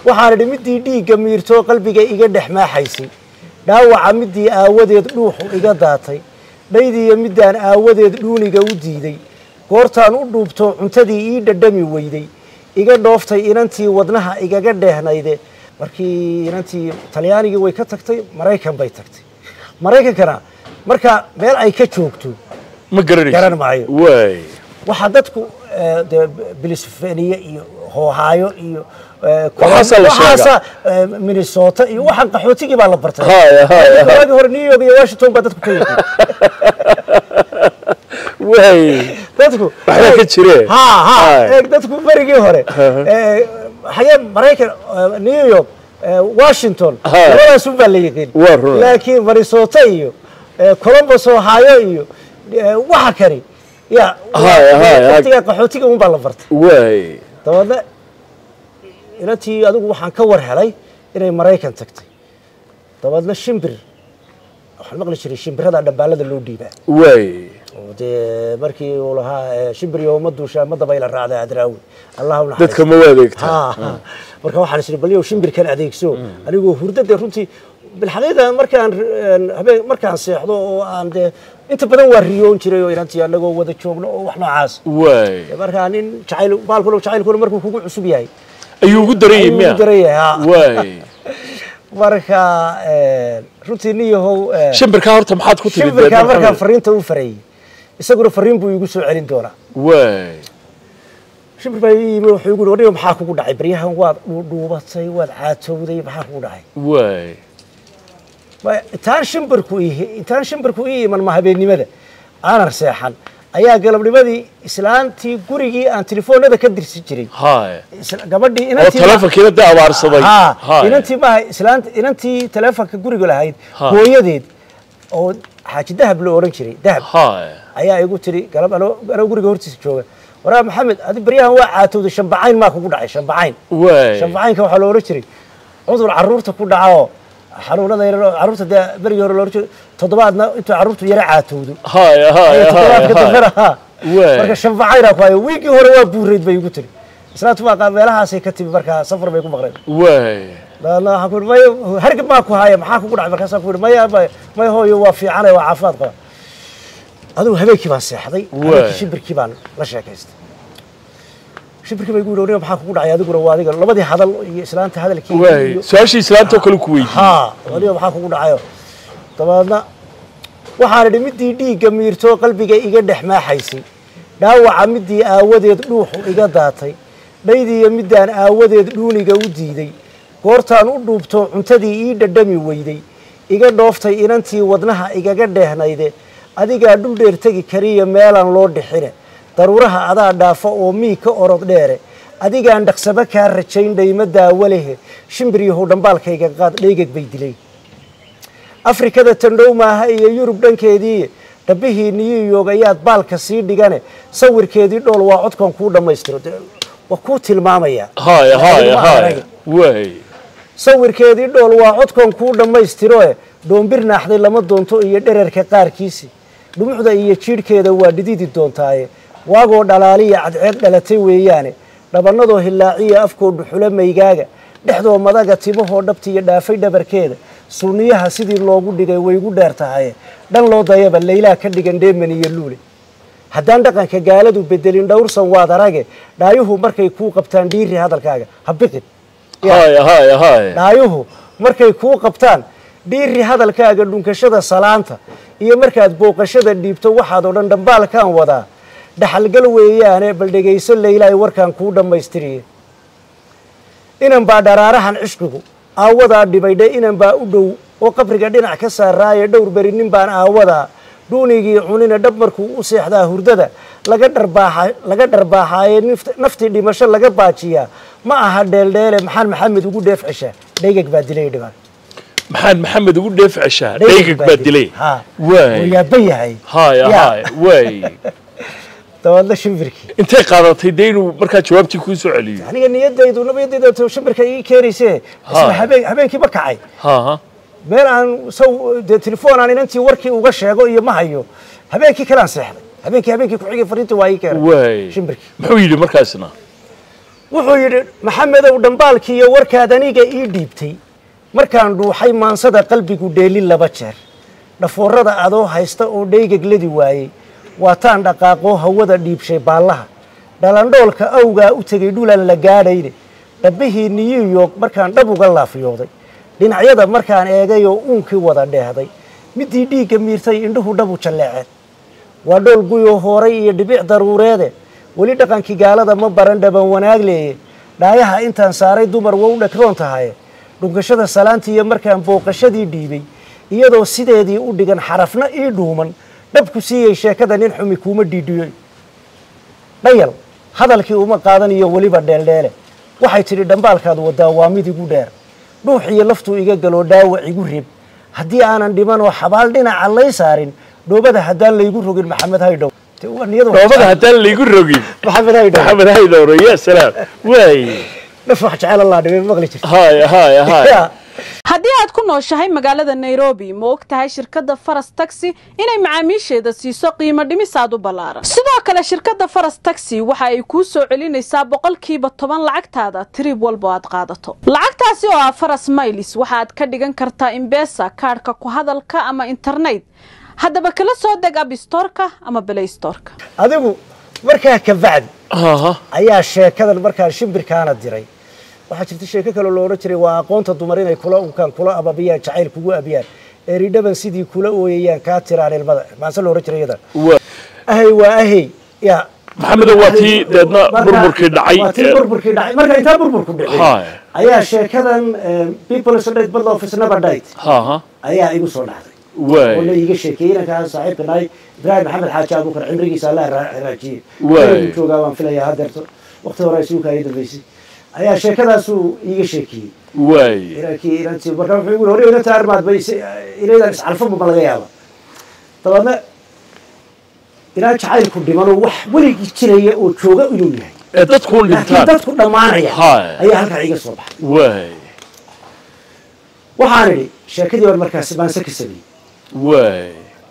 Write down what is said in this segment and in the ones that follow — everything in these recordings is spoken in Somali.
waxaan idhi midii dhiigga miirtoo qalbiga iga dhex maaxaysay dhaawaca midii aawadeed dhuuxu iga daatay dhaydiiyo midaan aawadeed dhuuniga u diiday goortaan u dhuubto cuntadii ii dhadhami weyday iga dhooftay inantii wadnaha igaga dheehnayde markii inantii talyaanigii way ka tagtay maraykan bay tagtay maraykankana marka meel ay ka joogto ma garanaysid garan maayo. waay waxaa dadku eh, dee bilisfeniye iyo hoohaayo iyo eh, Waxaasaa la sheegaa. waxaasaa, eh, minnesota iyo waxaan qaxootigii baa la bartay Haya, haya, Marka haya. waagii hore new york iyo washington baa dadku ka yimid waay dadku Waxbaa ka jire. ha ha Haya. eeg dadku berigii hore eh, xagee maraykan eh, new york eh, washington Haya. labadaas un baa la yiqiin Waa run. laakiin minnesota iyo eh, columbus ohio iyo eh, waxa kani ya Haya, haya. waqtiga qaxootiga un baa la bartay waay dabeedna inantii adigu waxaan ka war helay inay maraykan tagtay dabeedna shimbir waxaan maqli jiray shimbirada dhambaalada loo dhiibaa waay oo dee markii uu lahaa eh, shimbir iyo uma duusha madaba ila raacday adraawi allah u dadka ma u adeegta ha ha. marka waxaan isiri bal yow shimbirkan adeegso anigoo hurdada runtii bilxaqiiqa markaan een, habeen markaan seexdo oo aan dee inta badan waa riyoon jiray oo inantii anagoo wada joogno oo wax noocaas waay markaa nin jacayl baalkuna jacaylkuna markuu kugu cusub yahay ayuu ugu daran yahay ayuu miya ugu daran yahay, ha. waay marka een, runtii nin yahow een, shimbirkaa horta maxaad ku timid shimbirkaa Maxamed? markaan fariinta u farayey isaguna fariin buu igu soo celin doonaa waay shimbir baa ii yimi wuxuu igu yidhi "Wadhiga maxaa kugu dhacay baryahan waad dhuudhuubatay waad caatowday maxaa kugu dhacay waay Ma- intaan shimbirku ii intaan shimbirku ii iman ma habeennimada aanan seexan ayaa galabnimadii islaantii gurigii aan telefoonada ka dirsi jiray haay isla- gabadhii oo inantii ma- telefonkiina dee abaarsaday ha Haay. inantii maaha islaanta inantii teleefonka guriga lahayd Ha. hooyadeed oo xaaji dahab loo odhan jiray dahab haay ayaa igu tiri galab anoo anoo guriga hortiisa jooga waraa maxamed adi baryahan waa caatowday shambacayn maa kugu dhacay shambacayn waay shambacaynka waxaa loo odhan jiray cudur carruurta ku dhaca oo xanuunada yar carruurta dee berigii hore loo odhan jiray toddobaadna intuu carruurtu yara caatowdo haay haay Ayaa toddobaadka haay dambena ha Waay. marka shambacaynaa ku hayo wiigii hore waa buurayd bay igu tiri islaantu waa qaa- meelahaasay ka timi markaa safar bay ku maqleen waay dabeedna waxaan ku yidhi maya hargab maa ku haya maxaa kugu dhacay markaasaan ku yidhi maya maya maya hooyo waa fiicanay waa caafimaad qaba adigu habeenkii baan seexday Waay. habeenkii shimbirkii baan la sheekaystay shimbirkii baa igu yidhi "Aniga maxaa kugu dhacay adiguna waa adiga labadii hadal iyo islaanta hadalkii waay iyo su-aashii islaantoo kale ku weydiiyey haa adiga maxaa kugu dhacayo dabeedna waxaan idhi midii dhiigga miirtoo qalbiga iga dhex maaxaysay dhaawaca midii aawadeed dhuuxu iga daatay dhaydiiyo midaan aawadeed dhuuniga u diiday goortaan u dhuubto cuntadii ii dhadhami weyday iga dhooftay inantii wadnaha igaga dheehnayde adigaa dhul dheer tegi kariya meelaan loo dhixine daruuraha adaa dhaafa oo mii ka orod dheere adigaan dhaqsaba kaa rajayn dhayma daawo lehe shimbir yahow dhambaalkayga qaad dhaygag bay dilay afrikada tandhow maaha iyo yurub dhankeedii dhabbihii new york ayaad baalka sii dhigane sawirkeedii dhool waa codkan kuu dhammaystiro dee waa kuu tilmaamaya haay haay Adigu ma haay arag. waay sawirkeedii dhool waa codkan kuu dhammaystiroe dhoombir naaxday lama doonto iyo dherarka qaarkiisi dhumucda iyo jiidhkeeda waa dhididi doontaaye waagoo dhalaaliya cadceed dhalatay weeyaane dhabannadoo hillaaciya afkoo dhuxula maygaaga dhexdoo madaga timahoo dhabtiiyo dhaafay dhabarkeeda sunniyaha sidii loogu dhigay waygu dheer tahaye dhan loo dayaba laylaa ka dhigan dheeman iyo luule haddaan dhaqanka gaaladu bedelin dhowrsan waad arage dhaayuhu markay kuu qabtaan dhiiri hadalkaaga ha biqin haay haay haay dhaayuhu markay kuu qabtaan dhiiri hadalkaaga dhunkashada salaanta iyo markaad booqashada dhiibto waxaad oo dhan dhambaalkaan wadaa dhaxalgal weeyaane bal dhegayso laylaay warkaan kuu dhammaystiriye inan baa dharaarahan cishqigu aawadaa dhibaydhe inan baa u dhow oo qabriga dhinac ka saaraaye dhowr beri nin baan aawadaa dhuunigii cunina dhab markuu u seexdaa hurdada laga dharbaaxa laga dharbaaxaaye nift- naftii dhimasho laga baajiyaa ma aha dheeldheele maxaan maxamed ugu dheef ceshaa dhaygag baa dilay dhibaan maxaan maxamed ugu dheef ceshaa dhaygag baa dilay ha waay wuu yaaban yahay haay Ya. haay waay dabaadna shimbirkii intay qaadatay dee inuu markaa jawaabtii kuu soo celiyo aniga niyadaydu nabadayda shimbirka ii keenayse isla Ha. habeen habeenkiiba kacay ha ha meel aan saw dee telefoon aan inantii warkii uga sheego iyo ma hayo habeenkii kalaan seexday habeenkii habeenkii ku xigay fariinta waa ii keenay waay shimbirkii muxuu yidhi markaasna wuxuu yidhi maxamedow dhambaalkiiyo warkaad aniga ii dhiibtay markaan dhuuxay maansada qalbigu dheelin laba jeer dhafoorada adoo haysta oo dheygagladi waayey waataan dhaqaaqoo hawada dhiibshay baallaha dhalandhoolka awgaa u tegay dhulan la gaadhayne dhabbihii new york markaan dhab uga laafyooday dhinacyada markaan eegay oo uunkii wada dheehday midii dhiigga miirtay indhuhu dhabu jalleeceen waa dhool guyoo hooray iyo dhibic daruureede weli dhaqankii gaalada ma baran dhaban wanaag leeye dhaayaha intaan saaray dumar wow dhagroon tahaye dhunkashada salaantiiyo markaan booqashadii dhiibay iyadoo sideedii u dhigan xarafna ii dhuuman dhabku siiyey sheekada nin xumi kuuma dhiidhiyoy dhayal hadalkii uma qaadaniyo weliba dheeldheele waxay tidhi dhambaalkaad wadaa waa mid igu dheer dhuux iyo laftuu iga galoo dhaawac igu rib haddii aanan dhimanoo xabaal dhinaca lay saarin dhoobada haddaan laygu rogin maxamed haydhow dhoobada haddaan laygu rogin maxamed haydhow maxamed haydowro ya salaam waay dhaf wax jecel allah dhibay maqli jirta haya haya haya haddii aad ku nooshahay magaalada nairobi ma og tahay shirkadda faras taxi inay macaamiisheeda siiso qiimo dhimis aad u ballaaran sidoo kale shirkadda faras taxi waxa ay kuu soo celinaysaa boqolkiiba toban lacagtaada tirib walbo aad qaadato lacagtaasi oo ah faras maylis waxaad ka dhigan kartaa imbesa kaadhka ku hadalka ama internet haddaba kala soo deg abstorka ama belaystorka adigu markaa ka bacdi aha ayaa sheekadan markaan shimbirkaana diray waxaa jirta sheeko kaloo lo odhan jiray waa aqoonta dumar inay kula unkaan kula ababiyaan jacayl kugu abiyaan eridhaban sidii kula ooyayaan kaa tiraan ilmada maase lo odhan jiray iyada waa ahay waa ahay ya maxamedow waa tii deedna Marka- burburkii dhacay waa tii burburkii dhacay marka intaa burburku dhicin Haya. ayaa sheekadan people sodate bad office never died haha ayaa igu soo dhacday oo la waay iiga sheekeeyey inankaan saaxiibka nahay ibraahim maxamed xaaji abuukar cimrigiisa allah ra- raajiyey Waay. Inuu joogaa waan filayaa hadeerto waqti hore isuuka ay dambeysay ayaa sheekadaasuu iiga sheekeeyey waay inankii inantii marka wuxuu igu hore inanta armaad bay inaydan iscalfaba ma laga yaaba dabeedna inaan jacaylku dhimanoo wax weligii jiraya oo jooga inuu yahay ee dadkuun laakiin dhintaan dadku dhammaanaya Haya. ayaa halkaa iga soo baxay waay waxaan idhi sheekadii baan markaas baanse ka sameeyey waay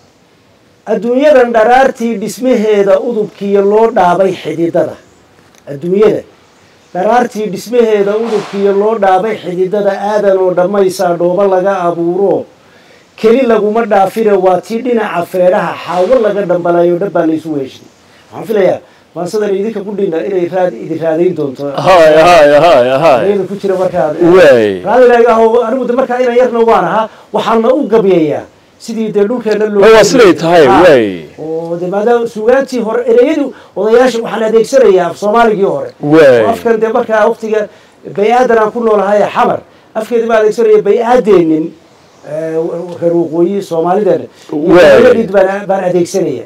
adduunyadan dharaartii dhismaheeda udubkiiyo loo dhaabay xididada adduunyada dharaartii dhismaheeda udubkiiyo loo dhaabay xididada aadan oo dhammaysaa dhoobo laga abuuro keli laguma dhaafine waa tii dhinaca feedhaha xaawo laga dhambalayo dhabbaa laysu weeshay waxaan filayaa maansadan idinka ku dhinna inay raad idin raadayn doonto haya haya haya haya iyada ku jira markaad waay raadilaagaho anigu de markaa inan yarna waan ahaa waxaana u gabyayaa sidii dee dhulkeena loo waa siday tahay Ah. waay oo de maadaama suugaantii hore ereyadu odayaasha waxaan adeegsanayaa af soomaaligii hore Waay. oo afkan dee markaa waqtiga bay-aadan aan ku noolahay xamar afkeedi baa adeegsanaya bay-aadeenin eh, reer waqooyi soomaalideena iyo Waay. hooyadhiid baan baan adeegsanaya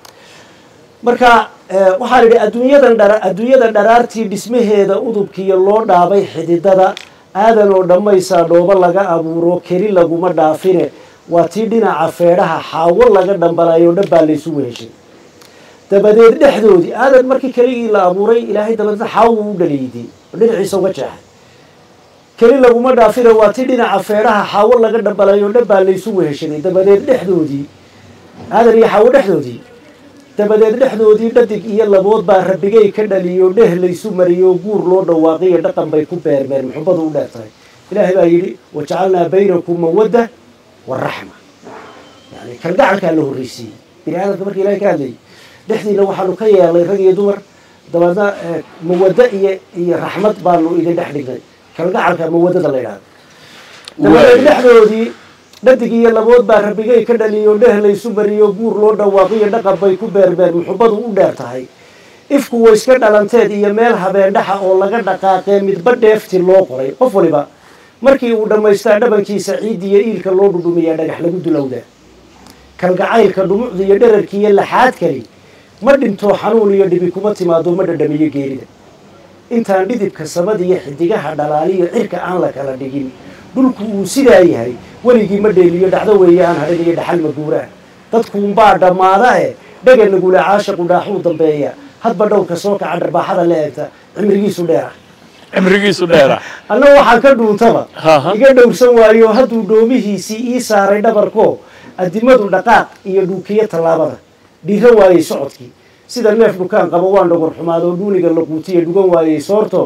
marka eh, waxaan idhi adduunyadan dhara adduunyada dharaartii dhismaheeda udubkiiyo loo dhaabay xididada aadan oo dhammaysaa dhoobo laga abuuro keli laguma dhaafine waa tii dhinaca feedhaha xaawo laga dhambalayo dhabbaa laysu weheshay dabadeed dhexdoodii aadan markii keligii la abuuray ilaahay dabadeedna xaawo u dhaliiday oo dhinaciisa uga jeexay keli laguma dhaafine waa tii dhinaca feedhaha xaawo laga dhambalayo dhabbaa laysu weheshaday dabadeed dhexdoodii aadan iyo xaawo dhexdoodii dabadeed dhexdoodii dhadig iyo labood baa rabbigay ka dhaliyo dheh laysu mariyo guur loo dhawaaqiyo dhaqan bay ku beermeen muxubadu u dheer tahay ilaahay baa yidhi wajacalnaa baynakum mawadda waraxma yani kalgacalkaa la horreysiiyey bini aadamka marka ilahay ka hadlayay dhexdiina waxaanu ka yeelnay rag iyo dumar dabeedna eh, mawaddo iyo iyo raxmad baanu idin dhex dhignay kalgacalka mawaddada la yidhahdo dabadeed dhexdoodii dhadig iyo labood baa rabbigay ka dhaliyo dheh laysu mariyo guur loo dhawaaqiyo dhaqan bay ku beerbeer muxubadu u dheer tahay ifku way iska dhalanteed iyo meel habeendhaxa oo laga dhaqaaqee midba dheefti loo qoray qof waliba markii uu dhammaystaa dhabankiisa ciid iyo iilka loo dhudhumiyaa dhagax lagu dulowdaa kalgacaylka dhumucda iyo dherarki iyo laxaad kali ma dhintoo xanuun iyo dhibi kuma timaado ma dhadhamiyo geerida intaan dhidibka samada iyo xidigaha dhalaaliyo cirka aan la kala dhigin dhulku uu sidaa yahay weligii ma dheeliyo dhacdo weeye aan hadhin iyo dhaxal maguuraan dadkuunbaa dhammaada e dhega nagula caashaqu dhaaxuu dambeeya hadba dhowrka soo kaca dharbaaxada la eegta cimrigiisu dheera cimrigiisu dheera anna waxaan ka dhuuntaba Aha. iga dhowrsan waayo hadduu dhoomihiisii ii saaray dhabarko adimadu dhaqaaq iyo dhuukiyo tallaabada dhiiran waayey socodkii sida neef dhukaan qabo waan dhogor xumaado dhuuniga la quutiya dhugan waayey soorto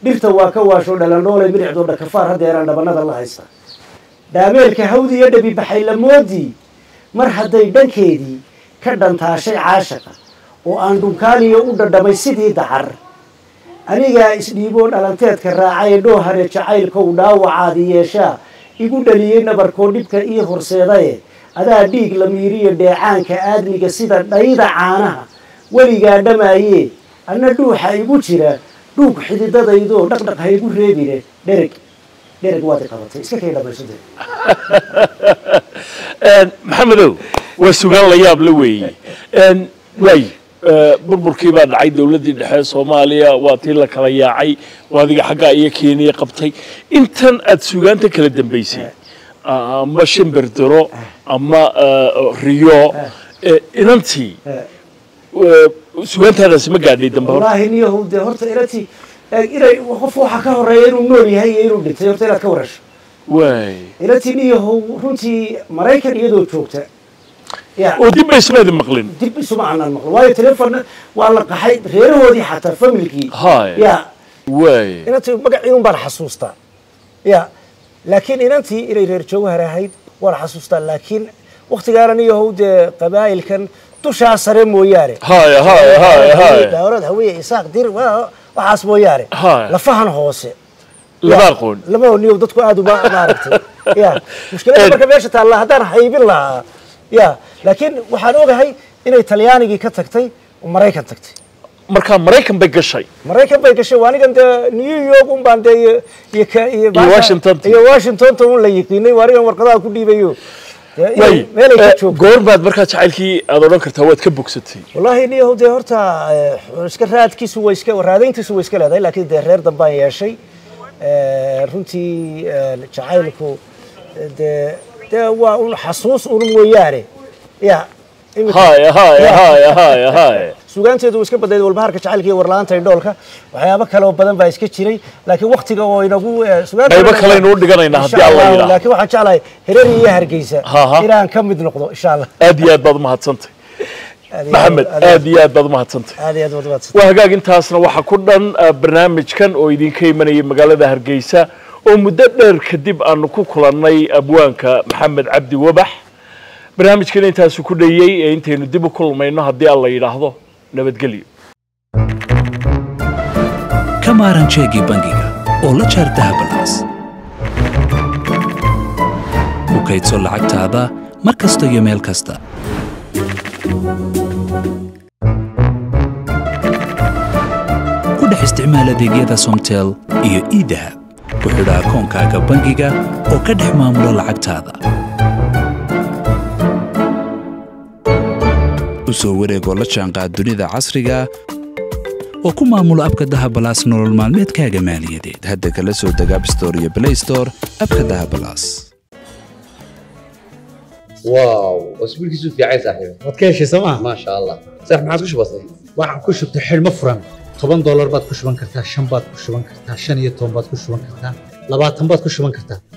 dhirta waa ka waasho dhalandhoolay midhicdoo dhakafaar haddeeraan dhabanada la haysta dhaameelka hawdi iyo dhabi baxay lamoodii mar hadday dhankeedii ka dhantaashay caashaqa oo aan dhunkaaniyo u dhadhamay sidii dacar anigaa isdhiiboo dhalanteedka raacay dhoohare jacaylkow dhaawacaadi yeeshaa igu dhaliyey nabarkoo dhibka ii horseedaye adaa dhiig la miiriyo dheecaanka aadmiga sida dhayda caanaha weligaa dhamaaye anna dhuuxa igu jira dhuug xididadaydoo dhaqdhaq ha igu reebine dhereg dhereg waad i qabatay iska kay dhamaysade maxamedow waa sugaan la yaab la weeye waay burburkii baa dhacay dowladdii dhexe soomaaliya waa tii la kala yaacay waa adiga xaggaa iyo keniya qabtay intan aad sugaanta kala dambaysay ama shimberdiro ama riyo inantii sugaantaadaasi ma gaadhay dambe hor wallaahi niyahow dee horta inantii inay qof waxaa ka horeeya inuu nool yahay iyo inuu dhintay horta inaad ka warasho waay inantii niyahow runtii maraykan iyadoo joogta ya oo dib baysmeedi maqlin dib isuma aanan maqlo waayo telefonna waa la qaxay reerahoodii xataa familkii Haya. ya waay inantii magacii un baan xasuustaa ya laakiin inantii inay reer jawhar ahayd waan xasuustaa laakiin waktigaana niyahow dee qabaa'ilkan dushaa sare mooyaane haya haya haya haya daawrad hawiye isaaq dir waa- waxaas mooyaane Haya. lafahan hoose lama Ya, aqoon lama niyo dadku aad uma maaragtay ya mushkilada marka meesha taalla haddaan haybin lahaa ya laakiin waxaan ogahay inay talyaanigii ka tagtay oo maraykan tagtay markaa maraykan bay gashay maraykan bay gashay waa anigan dee new york un baan dee iyo iyo ka iyo baasha- Washington-ta. iyo washingtonta un la yiqiinay waa anigan warqadaha ku dhiibayo Dee inay- waay meelay ka joogto goor baad markaa jacaylkii aad odhan kartaa waad ka bogsatay wallaahi niyahow dee horta eh, iska raadkiisu way iska raadayntiisu way iska leedahay laakiin dee reer dambaan yeeshay Eh, runtii eh, jacaylku eh, dee dee waa un xasuus un mooyaane ya imika- haya haya Ya. haya haya haya sugaanteedu way iska badnayd walbahaarka jacaylka iyo warla-aanta indhoolka waxyaabo kale oo badan baa iska jiray laakiin waktiga oo inagu eh, sugaanta- Qaybo kaleynu u dhiganaynaa haddii Insha Alla Allah, yidhaahdo. laakiin waxaan jeclahay hereeri iyo hargeysa Ha, ha. inaan ka mid noqdo insha allah aad iyo aad baad umahadsantay Aad iyo maxamed aad- aad iyo aad baad umahadsantay aad iyo aad baad mahadsan. waa hagaag intaasna waxaa ku dhan ah, barnaamijkan oo idinka imanaya magaalada hargeysa oo muddo dheer kadib aanu ku kulannay abwaanka maxamed cabdi wabax barnaamijkan intaasu ku dhayey ee intaynu dib u kulmayno haddii alla yidhaahdo nabadgelyo ka maaran jeegii bangiga oo la jaar dahabalaas ku kaydso lacagtaada mar kasta iyo meel kasta ku dhex isticmaal adeegyada somtel iyo idahab ku xidha akoonkaaga bangiga oo ka dhex maamulo lacagtaada u soo wareegoo la jaanqaad dunida casriga oo ku maamulo abka dahabalaas nolol maalmeedkaaga maaliyadeed hadda kala soo deg app store iyo play store abka dahabalaas واو واسبوعك يسوف يا عيسى صاحبي waad ka heshay sooma ما شاء الله صح ما عاد كش بسيط waxaan ku shubtay xidhmo furan toban doolar baad ku shuban kartaa shan baad ku shuban kartaa shan iyo toban baad ku shuban kartaa labaatan baad ku shuban kartaa